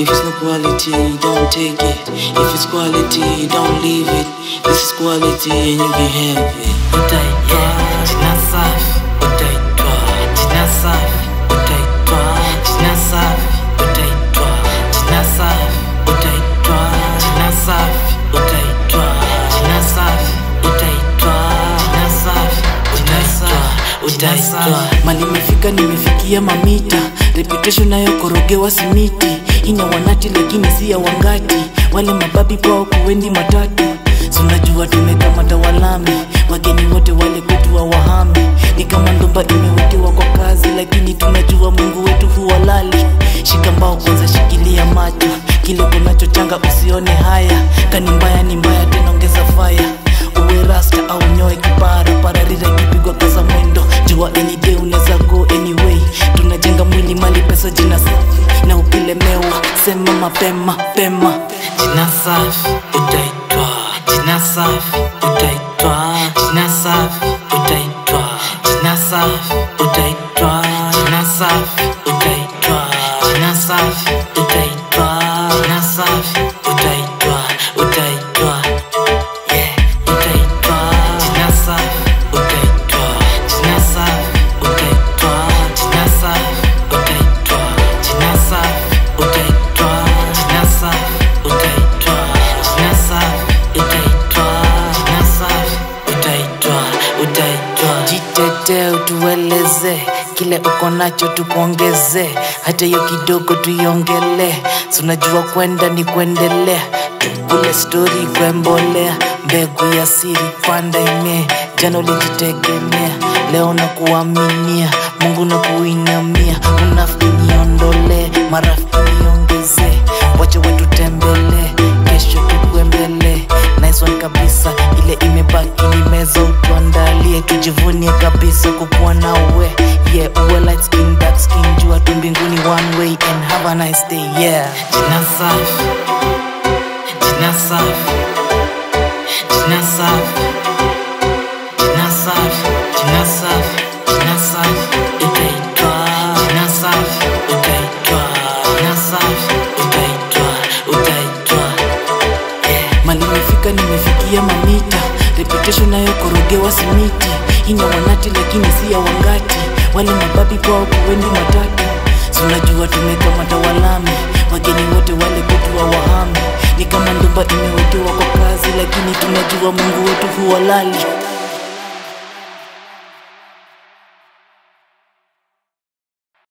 If it's no quality, don't take it. If it's quality, don't leave it. This is quality and you can have it. utaitwa jina safi, utaitwa jina safi, utaitwa jina safi, utaitwa jina safi, utaitwa jina safi, utaitwa jina safi, utaitwa jina safi, utaitwa utaitwa mali imefika nimefikia mamita reputation nayo korogewa simiti ina wanati lakini si ya wangati wale mababi kwao kuwendi matatu sunajua tumekamata walami wageni wote wale kwetu wa wahami ni kama ndomba imewekewa kwa kazi lakini tunajua mungu wetu huwalali shika mbao kwanza shikilia macho kile kunachochanga usione haya kani mbaya ni mbaya tena ongeza faya uwe rasta au nyoe kipara pararira ikipigwa kaza mwendo jua any day unaweza go anyway tunajenga mwili mali pesa jina safi na ukilemewa sema mapema pema jina safi utaitwa jina safi utaitwa jina safi utaitwa jina safi utaitwa jina safi utaitwa jina safi utaitwa jina safi utaitwa utaitwa yeah utaitwa jina safi utaitwa jina safi utaitwa jina safi utaitwa jina safi utaitwa jina safi utaitwa jina safi utaitwa jina safi utaitwa utaitwa jitetee utueleze kile uko nacho tukuongeze hata hiyo kidogo tuiongele tunajua kwenda ni kuendelea kule stori kwembolea mbegu ya siri panda ime jana ulijitegemea leo na kuaminia mungu na kuinamia unafiki niondolee marafiki niongezee wacha wetu tembelee kesho tukuembele nice one kabisa ile imebaki ni meza utuandalie tujivunie kabisa kukuwa na uwe yeah uwe light skin dark skin jua tu mbinguni one way and have a nice day yeah jina safi jina safi jina safi jina safi jina safi jina safi utaitwa jina safi utaitwa jina safi utaitwa utaitwa yeah mali imefika nimefikia mamita reputation nayo korogewa simiti ina wanati lakini si ya wangati wale mababi kwao kuwendi matatu sunajua tumekamata walami wageni wote wale kwetu wa wahami ni kama ndomba imewekewa kwa kazi lakini tunajua mungu wetu huwalali